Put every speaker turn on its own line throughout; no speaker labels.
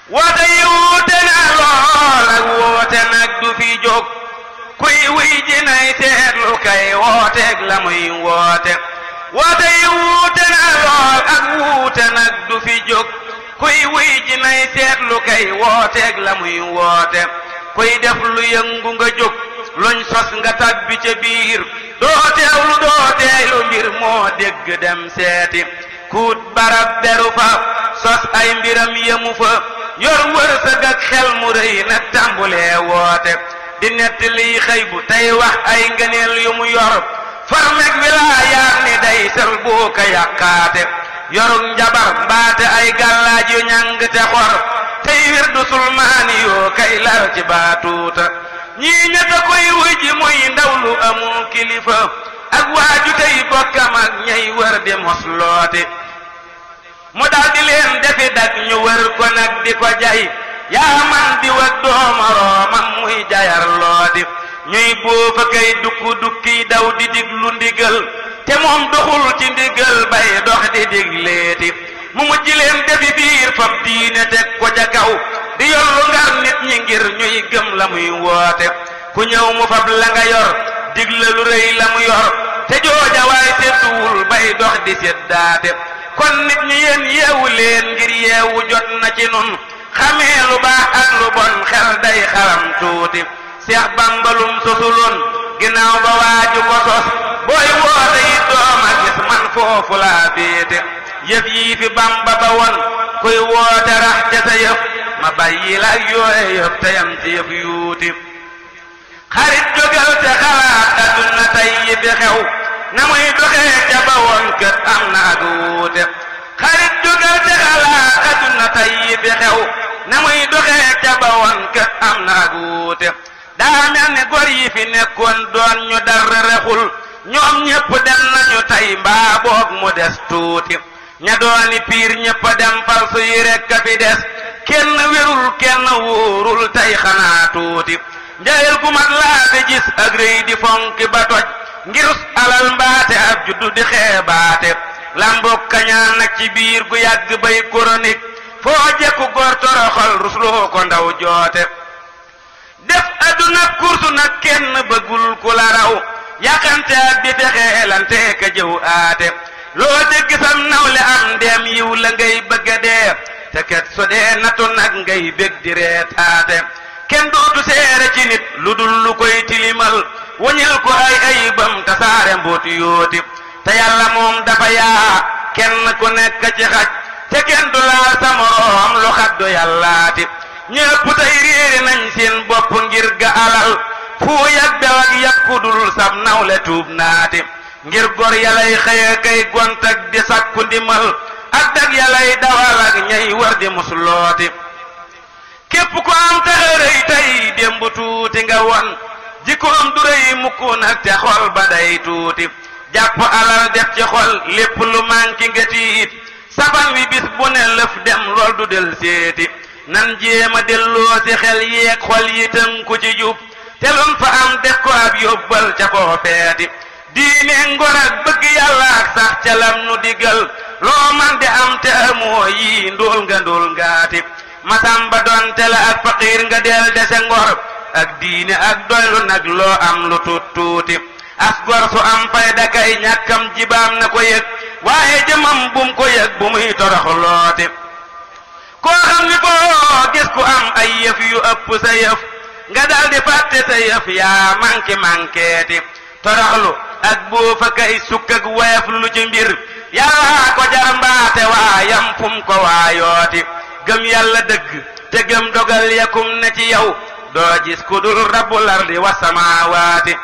woote yi wuute na lool ak woote nag du fi jóg kuy wuy ji nay teetlu kay wooteeg la muy woote woote yi wuute na lool ak wuute nag du fi jóg kuy wuy ji nay teetlu kay wooteeg la muy woote kuy def lu yëngu nga jóg luñ sos nga tabbi ca biir doo teewlu doo teeylu mbir moo dégg dem seeti kuut barab beru fa sos ay mbiram yemu fa yor wërsëg ak xel mu rëy na tàmbulee woote di netti liy xëy bu tey wax ay ngëneel yu mu yor farmeg wilaayaat ni day sel boo ka yàqaate yorug njabar mbaate ay gàllaaj yu ñàng te xor tey wir du sulmaani yoo kay lar ci baatuuta ñii ñetta koy wuy ji muy ndaw lu amul kilifa ak waaju tey bokkam ak ñay wër di mosloote mu daal di leen defi dak ñu wër ko nag di ko jay yaa man di wag doomoroomam muy jayar looti ñuy boofa kay dukku dukki daw di diglu ndigal te moom doxul ci ndigal bay dox di digleeti mu mujj leen defi biir fab diine teg ko ca kaw di yollu ngar nit ñi ngir ñuy gëm la muy woote ku ñëw mu fab la nga yor digla lu rëy la mu yor te jooja waay te duwul bay dox di seddaate kon nit ñi yéen yeewu leen ngir yeewu jot na ci nun xamee lu baax ak lu bon xel day xaram tuuti seex bambalum sosuloon ginnaaw ba waaju ko sos booy woote yi dooma gis man foofu laa féete yëf yii fi bamba ba woon kuy woote rax ca sa yëf ma bàyyi la ak yooye yëf te yam ci yëf yuuti xarit jógal te xalaat adduna tey yi fi xew na muy doxee ca ba woon kët am na ak wuute xarit jógal te xalaat adduna tey yi fi xew na muy doxee ca ba woon kët am na ak wuute daa mel ni gor yi fi nekkoon doon ñu dara rexul ñoom ñépp dem nañu tey mbaa boog mu des tuuti ña dooni piir ñépp dem fal su yi rekk a fi des kenn wérul kenn wóorul tey xanaa tuuti njayel gu mat laa fi gis ak rëy di fonki ba toj ngir alal mbaate ab juddu di xeebaate lambok kañaan nag ci biir gu yàgg bay chronique foo jekku góor toroxal rusloo ko ndaw joote def adduna kursu nag kenn bëggul ku la raw yàqante ak di fexeelante ka jëw aate loo dégg sam nawle am ndeem yiw la ngay bëgga dee te ket so dee natu nag ngay bég di reetaate kenn dootu seere ci nit lu dul lu koy tilimal wañil ko ay ayibam tasaare mbooti yooti te yàlla moom dafa yaa kenn ku nekk ci xaj te kenn du laal sa moroom lu xaddu yàllaati ñëpp tey réere nañ seen bopp ngir ga alal fu yag bew ak yàkku dul sab nawle tuub naati ngir gor yalay xëye kay gont ak di sakku ndimal ak dag yalay dawal ak ñay war di muslooti képp ko am taxërëy tey démb tuuti nga won jikkoom du rëy mukk nag te xol ba day tuuti jàpp alal def ci xol lépp lu manki nga tiit safan wi bis bu ne lëf dem lool du del seeti nan jéema delloo ci xel yeeg xol yi tënku ci jub te lun fa am def ko ab yóbbal ca koo feeti diine ngor ak bëgg yàlla ak sax ca lam nu digal loo man di am te amoo yii ndóol nga ndóol ngaati masamba doon te la ak faqiir nga del dese ngor ak diine ak doylu nag loo am lu tuut tuuti as gor su am fayda kay ñàkkam jibaam na ko yëg waaye jëmam bum ko yëg bu muy torox looti koo xam ni foo gis ku am ay yëf yu ëpp sa yëf nga dal di fàtte sa yëf yaa manki mankeeti toroxlu ak boofa kay sukk ak woyof lu ci mbir yàllaa ko jar mbaate waayam fum ko waayooti gëm yàlla dëgg te gëm dogal yakum ne ci yow doo gis ku dul rabbul ardi wa samaawaati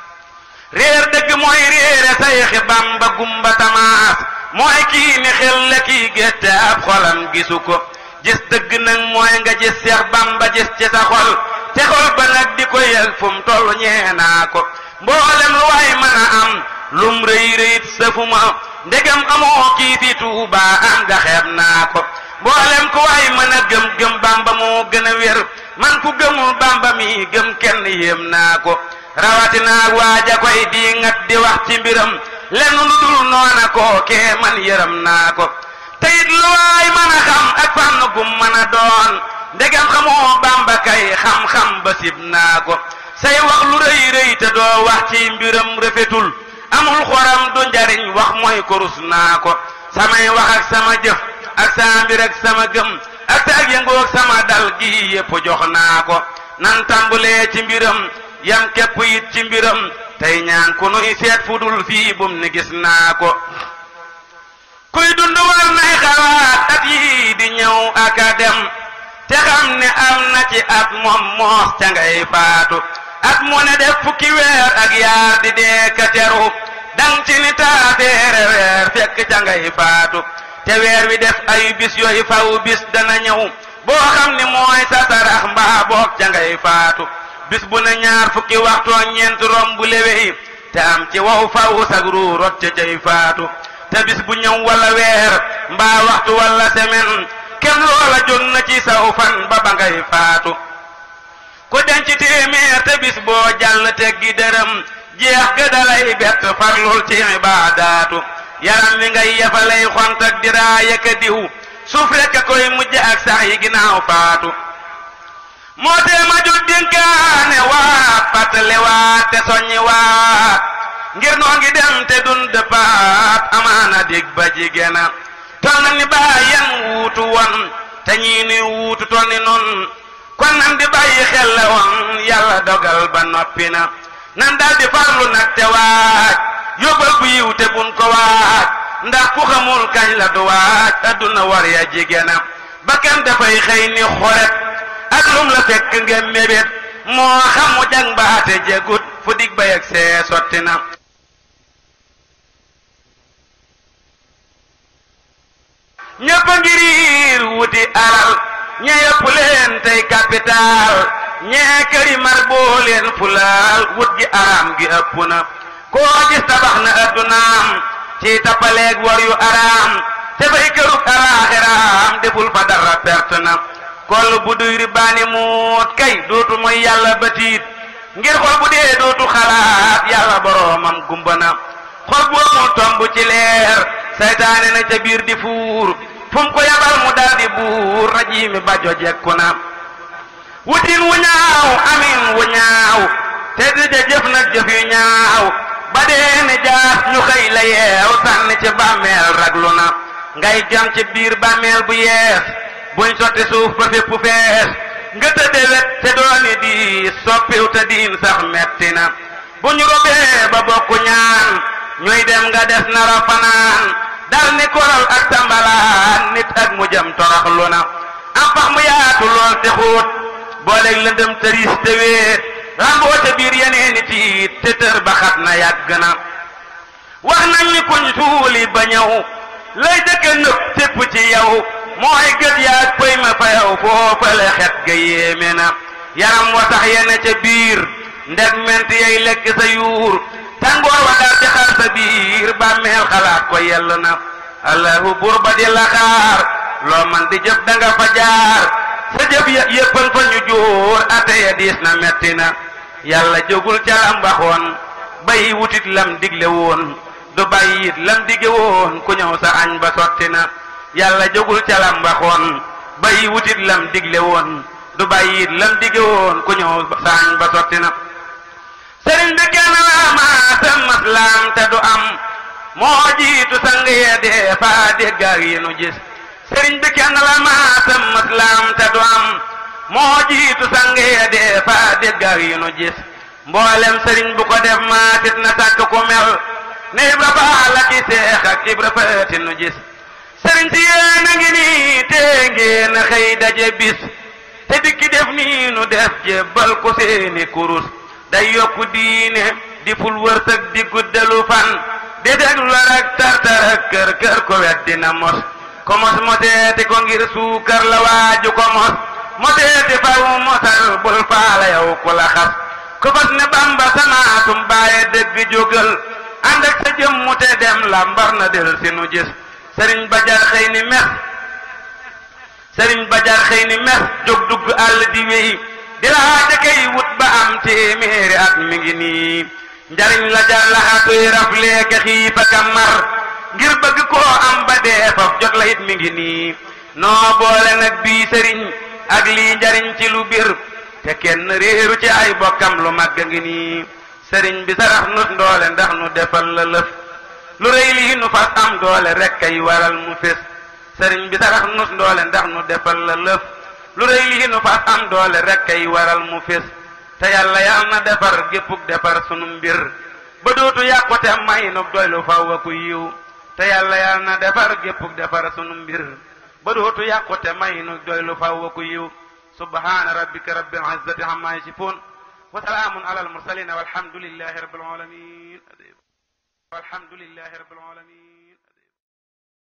réer dëgg mooy réere sayxi bamba gumba tamaas mooy kii ni xel la kii gétte ab xolam gisu ko gis dëgg nag mooy nga gis seex bamba gis ci sa xol te xol ba nag di ko yëg fu mu toll ñeenaa ko mboolem lu waay mën a am lum rëy rëyit sëfuma ndegam amoo kii fi tuuba am nga xeeb naa ko mboolem ku waay mën a gëm gëm bamba moo gën a wér man ku gëmul bamba mi gëm kenn yéem naa ko rawatinaag waaja koy di ngat di wax ci mbiram lenn lu dul noona koo kee man yërëm naa ko teyit lu waay mën a xam ak fànn gum mën a doon ndegam xamoo bamba kay xam-xam ba sib naa ko say wax lu rëy rëy te doo wax ci mbiram rafetul amul xoram du njariñ wax mooy korus naa ko samay wax ak sama jëf ak sama mbir ak sama gëm ak sa ak yëngoo ak sama dal gi yépp jox naa ko nan tàmbulee ci mbiram yam képp it ci mbiram tey ñaan ku nuy seet fu dul fii bum ni gis naa ko kuy dund war nay xalaat at yii di ñëw ak a dem te xam ne am na ci at moom moos ca ngay faatu at mu ne def fukki weer ak yaar di dee ka teru dang ci ni taateere weer fekk ca ngay faatu te weer wi def ay bis yooyu faw bis dana ñëw boo xam ni mooy sa sarax mbaa boog ca ngay faatu bis bu ne ñaar fukki waxtoo ñeent romb lewey te am ci wow faw sag ruu rot ca cay faatu te bis bu ñëw wala weer mbaa waxtu wala semaine kem loola jóg na ci saw fan ba ba ngay faatu ku denc téeméer te bis boo jàll teggi dërëm jeex ga dalay bett farlul ci ibaadaatu yaram wi ngay yafalay xont ak diraaya ka diw suuf rekk koy mujj ak sax yi ginnaaw faatu moo tee ma jóg dénkaane waat fàttale waat te soññi waat ngir noo ngi dem te dun dëppaat amaana dig ba jigéena tol na ni bàyyen wuutu won te ñii ni wuutu tol ni nun kon nan di bàyyi xel la woon yàlla dogal ba noppi na nan dal di farlu nag te waaj yóbbal bu yiw te bun ko waaj ndax ku xamul kañ la du waaj adduna war ya jigéena bakkan dafay xëy ni xoret ak lum la fekk nga mébét moo xamu jang baate jegut fu dig ba yegg see sotti na ñëpp a ngiriir wuti alal ñee yëpp leen tey capital ñee këri mar boo leen fulaal wut gi araam gi ëpp na koo gis tabax na addunaam ci tappaleeg war yu araam te fay kërug alaaxiraam deful fa dara perte na koll bu duy ribaani muut kay dootu mooy yàlla batiit ngir xol bu dee dootu xalaat yàlla boroomam gumba na xol bu amul tomb ci leer saytaane na ca biir di fuur fu mu ko yabal mu dal di buur rajiimi bajo jekku na wutin wu ñaaw amin wu ñaaw te di ja jëf nag jëf yu ñaaw ba dee ne jaas ñu xëy la yeew sànni ci bàmmeel raglu na ngay jam ci biir bàmmeel bu yees buñ sotti suuf ba fépp fees nga tëdde wet te dooni di soppiw te diin sax metti na bu ñu robee ba bokku ñaan ñuy dem nga des nara fanaan dal ni koral ak tambalaan nit ak mu jëm toroxlu na am pax mu yaatu lool te xóot booleeg lëndëm tëris te wéet ramboo te biir yeneeni tiit te tër ba xat na yàgg na wax nañ ni kuñ suuli ba ñëw lay dëkk nëpp tépp ci yow mooy gët yaag pëy ma fa yow foofale xet ga yéeme na yaram wa sax yene ca biir ndeg ment yay lekk sa yuur tàngoor wa dal ci xar sa biir bàmmeel xalaat ko yell na allahu buur ba di la xaar loo man di jëf da nga fa jaar sa jëf ya yéppan fa ñu jóor ate ya diis na metti na yàlla jógul ca lam waxoon bay wutit lam digle woon du bàyyi it lam dige woon ku ñëw sa añ ba sotti na yàlla jógul ca lam waxoon bay wutit lam digle woon du bàyyi it lam dige woon ku ñëw sa añ ba sotti na sëriñ bi kenn la maasam maslaam te du am moo jiitu sang ya dee faa déggaar yi nu gis sëriñ bi kenn la maasam maslaam te du am moo jiitu sang ya dee faa déggaar yi nu gis mboolem sëriñ bu ko def maatit na sàkk ku mel ne ibra faal ak i seex ak ibra faati nu gis sëriñ si yéen a ngi nii tee ngeen a xëy daje bis te dikki def nii nu def jébbal ko seeni kurus day yokku diine di ful wërsëg di guddalu fan di déglu rek tartar ak kër kër ko wet dina mos ko mos moseeti ko ngir suukar la waaju ko mos moseeti faw mosal bul faala yow ku la xas ko fas ne bamba samaatum baaye dëgg jógal ànd ak sa jëmmu te dem lambar na del si nu gis sëriñ bajar xëy ni mes sëriñ bajar xëy ni mes jóg dugg àll di wéy di laaja kay wut ba am téeméeri at mi ngi nii njariñ la jar laxatuy rafleeke xiifa ka mar ngir bëgg koo am ba dee faf jot la it mi ngi nii noo boole nag bii sëriñ ak ak lii njariñ ci lu bir te kenn réeru ci ay bokkam lu màgg ngi nii sëriñ bi sarax nut ndoole ndax nu defal la lëf lu rëy lii nu fas am doole rek kay waral mu fés sëriñ bi sarax nut ndoole ndax nu defal la lëf lu rëy lii nu fas am doole rek kay waral mu fés te yàlla yàlla na defar géppuk defar sunu mbir ba dootu yàqu te may nu doy lu faw a ku yiw te yàlla yàlla na defar géppuk defar sunu mbir ba dootu yàqu te may nu doy lu faw a ku yiw subhaana rabbika rabbil izzati amma yasifun wa salaamun ala al mursalin walhamdulillahi rabbil alamin walhamdulillahi rabbil alamin